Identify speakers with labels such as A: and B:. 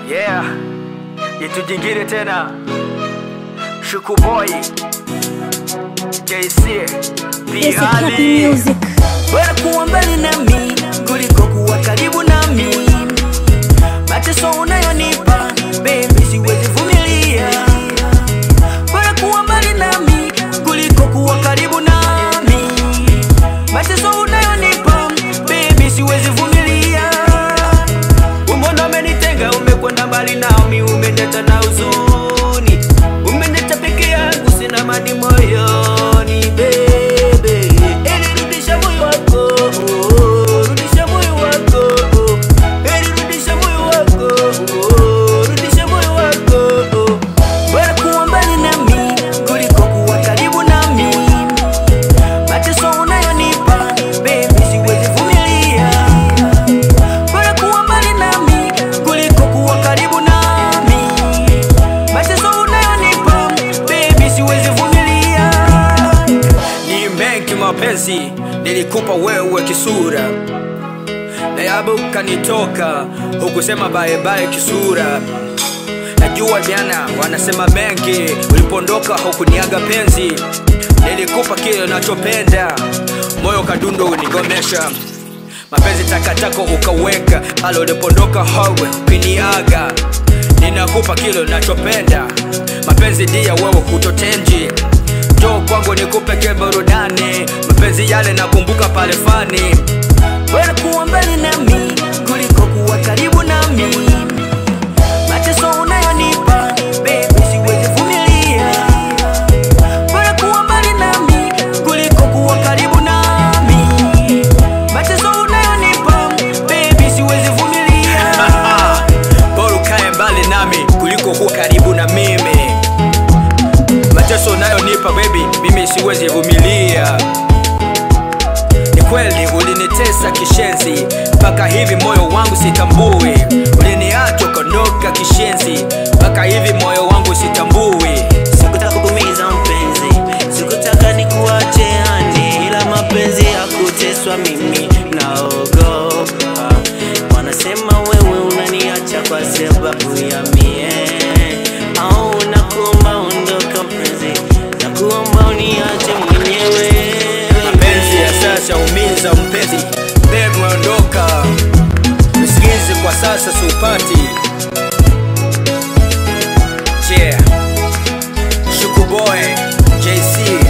A: Yeah, itu jingine tena Shukuboy JC
B: It's a happy
A: Biali
B: music.
C: bora kuwa mbali nami kuliko kuwa karibu nami. Mateso unayonipa baby, siwezi vumilia. Bora kuwa mbali nami kuliko kuwa karibu nami. Mateso unayonipa baby, siwezi vumilia. Umbona umenitenga, umekwenda mbali nami, umeniacha na huzuni, umeniacha peke yangu, sina mani moyoni bebe. Eli rudisha moyo wako, rudisha moyo wako, eli rudisha moyo wako, rudisha moyo wako. Bora kuwa mbali nami kuliko kuwa karibu nami. Mateso unayonipa baby, siwezi vumilia. Bora kuwa mbali nami kuliko kuwa karibu nami. Mateso unayonipa baby, siwezi vumilia.
A: Ni mengi mapenzi nilikupa wewe kisura na yabu kanitoka hukusema bye bye kisura najua jana wanasema mengi ulipondoka hukuniaga penzi nilikupa kile nachopenda moyo kadundo unigomesha mapenzi takataka ukaweka pale ulipondoka hawe ukiniaga ninakupa kile nachopenda mapenzi ndiya wewe kutotenji jo kwangu nikupe ke burudani mapenzi yale nakumbuka pale fani
C: Bora kuwa mbali nami kuliko kuwa karibu nami. Mateso unayonipa baby, siwezi vumilia. Bora kuwa mbali nami kuliko kuwa karibu nami. Mateso unayonipa baby, siwezi vumilia.
A: bora ukae mbali nami kuliko kuwa karibu na mimi mateso unayonipa baby mimi siwezi vumilia ni kweli ulinitesa kishenzi mpaka hivi moyo wangu sitambui uliniacha ukondoka kishenzi mpaka hivi moyo wangu sitambui
C: Sikutaka kukuumiza mpenzi, sikutaka nikuache yani, ila mapenzi ya kuteswa mimi naogopa. Wanasema wewe unaniacha kwa sababu ya mie, au nakuomba ondoka mpenzi, nakuomba uniache mwenyewe.
A: mapenzi ya sasa umiza mpenzi bebi ondoka msikizi kwa sasa siupati yeah. shukuboy jc